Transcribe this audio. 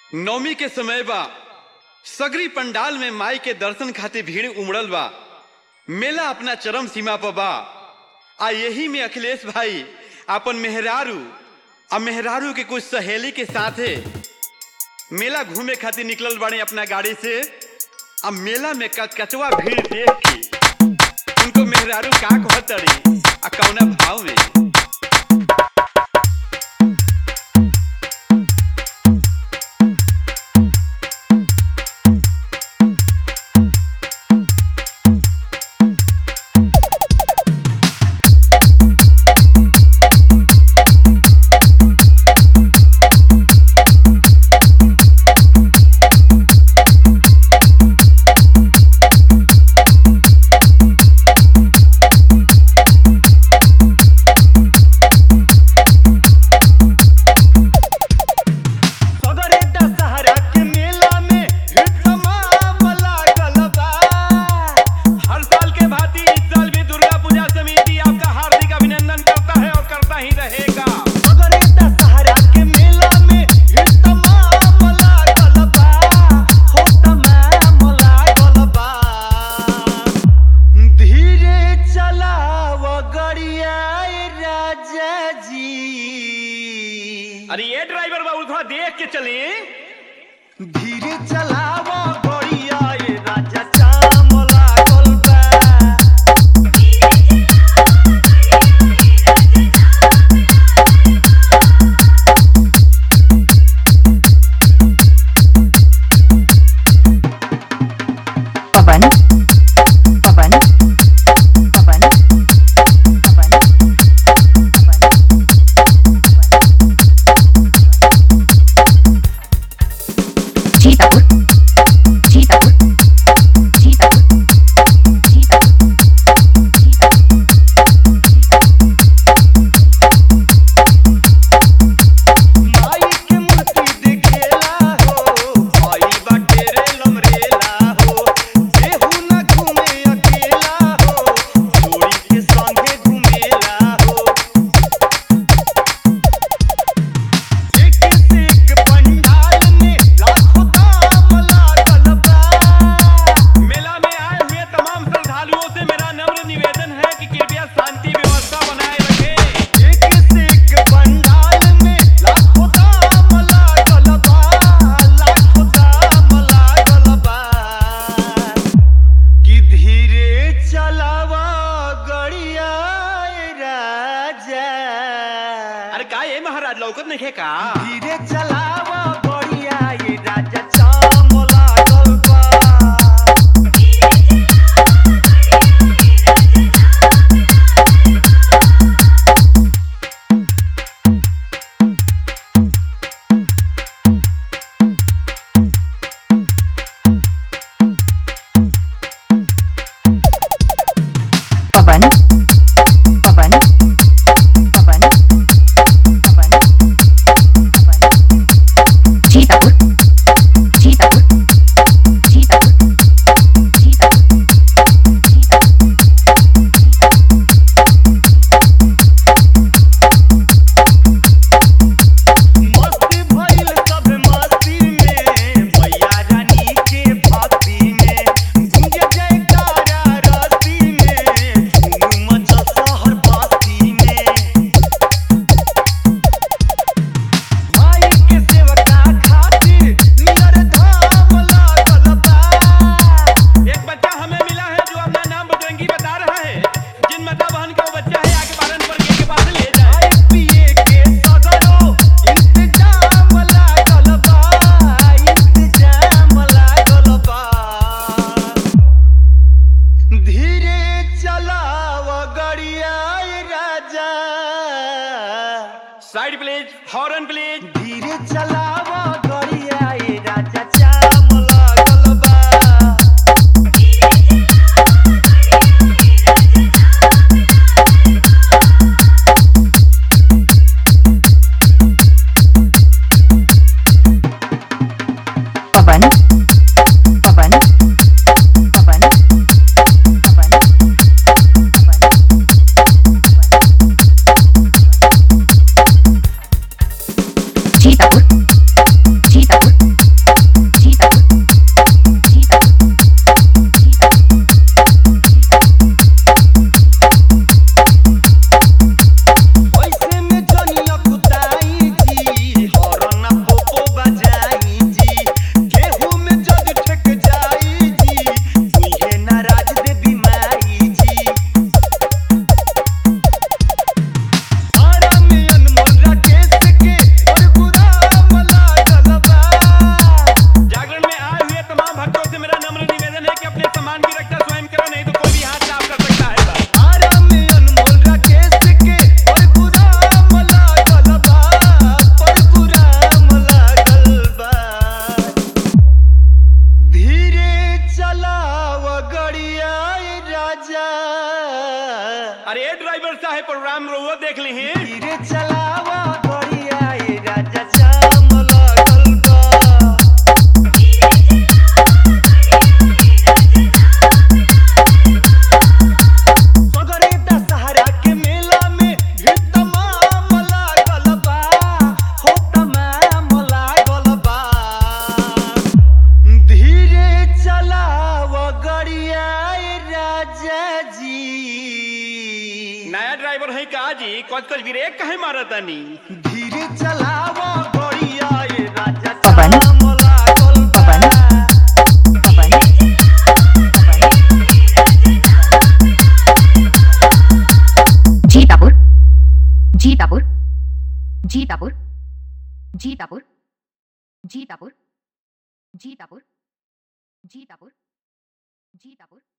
नवमी के समय बा सगरी पंडाल में माई के दर्शन खातिर भीड़ उमड़ल बा मेला अपना चरम सीमा पर बा आ यही में अखिलेश भाई अपन मेहरारू आ मेहरारू के कुछ सहेली के साथे मेला घूमे खातिर निकलल बाड़े अपना गाड़ी से आ मेला में कचकचवा भीड़ देख के उनको मेहरारू का कहतड़ी आ कौना भाव में सदरे दशहरा के मेला में भीड़ तमाम लागल बा। हर साल के भांति इस साल भी दुर्गा पूजा समिति आपका हार्दिक अभिनंदन करता है और करता ही रहेगा सदरे दशहरा के मेला में भीड़ तमाम लागल बा। हो तमाम लागल बा। धीरे चलाव गड़िया राजा जी अरे ये ड्राइवर बाबू थोड़ा देख के चले धीरे चलाव गड़िया ए राजा चाम लागल बा पवन पवन पवन पवन पवन सीतापुर सीतापुर सीतापुर सीतापुर माई के मूर्ति देखेला हो भाई बाटे रे लमरेला हो केहू न घूमे अकेला हो जोड़ी के संगे घूमेला हो एक से एक पंडाल में लाखों दाम लागल बा मेला में आए हुए तमाम श्रद्धालुओं से मेरा नम्र निवेदन है कि कृपया शांति व्यवस्था बनाए रखें एक से एक पंडाल में लाखों दाम लागल बा लाखों दाम लागल बा कि धीरे चलावा गड़िया राजा अरे का ये महाराज लौकत नहीं का धीरे चलावा गड़िया ये राजा चाम लागल बा पवन पवन पवन पवन पवन सीतापुर सीतापुर सीतापुर सीतापुर मस्ती भइल सब मस्ती में मैया रानी के भक्ति में गूंज जयकारा रस्ती में धूम मचल शहर बस्ती में माई के सेवका खातिर नियर धाम लागल बा एक बच्चा हमें मिला है जो अपना नाम बजरंगी बता रहा है जिन माता बहन का वो बच्चा है आगे पालन पर के पास ले जाए खाए पिए के सगरो इंतजाम लागल बा इंतजाम लागल बा धीरे चलाव गड़िया राजा साइड प्लीज हॉर्न प्लीज धीरे चलाव गड़िया राजा चाम लागल बा पवन पवन पवन पवन पवन ड्राइवर साहब प्रोग्राम रोवो देख ली धीरे चलावा गड़िया ए राजा जाम लागल बा सगरे दशहरा के मेला में भीड़ तमाम लागल बा हो तमाम लागल बा धीरे चलाव गड़िया ए राजा जी नया ड्राइवर है का जी कच कच ब्रेक काहे मारतानी धीरे चलाव गड़िया ए राजा पवन। जाम लागल बा पवन। पवन जीतापुर जीतापुर जीतापुर जीतापुर जीतापुर जीतापुर जीतापुर जीतापुर